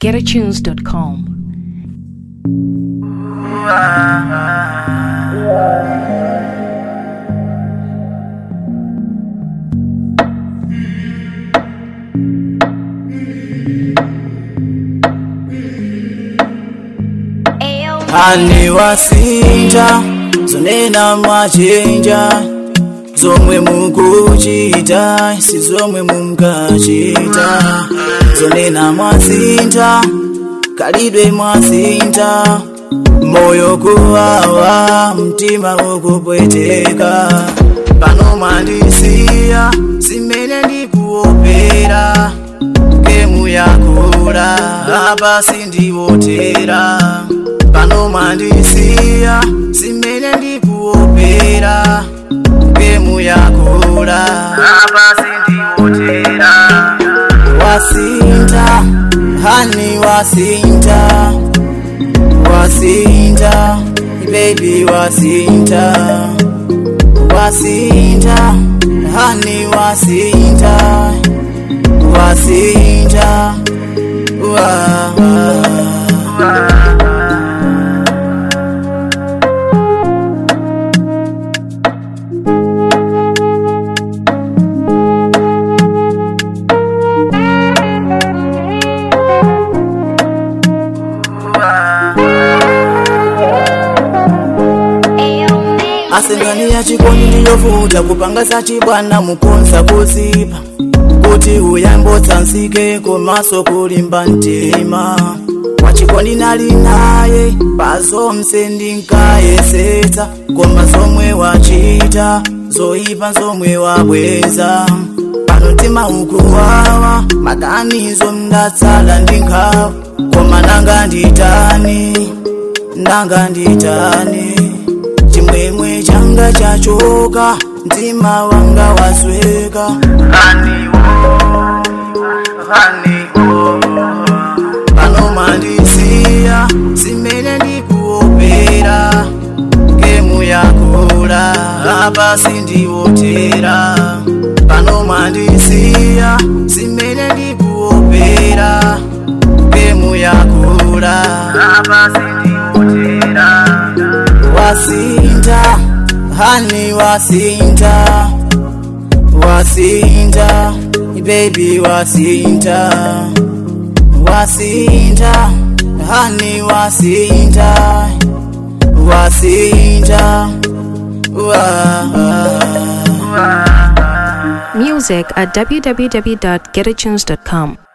www.getatunes.com. ani wasinja zonena mwachinja zomwe mukuchita si zomwe munkachita zonena mwasinja kalidwe mwasinja moyo kuwawa mtima ukupweteka pano mwandisiya simene ndikuopera gemu yakula apa sindiwotera pano mwandisiya simene ndikuopera gemu yakula apa sindiwotera wasinta hani wasinta wasinta baby wasinta wasinta hani wasinta wasinta wa, wa. asengani ya chikondi ndiyovuta kupanga sachibwana mukonza kuzipa kuti uyambotsansike komaso kulimba mtima wachikondi nali naye pazonse ndinkayesetsa koma zomwe wachita zoyipa zomwe wabweza pano mtima ukuwawa maganizo ndatsala ndinkhawa koma nanga nditani nanga nditani chimwemwe changa chachoka mtima wanga wasweka pano mandisiya simene ndikuopera gemu yakula apa sindiwotera pano mandisiya simene ndikuopera gemu yakula apa sindiwotera wasinta hani wasinta wasinta baby wasinta wasinta hani wasinta wasinta wa, wa. Music at www.getatunes.com.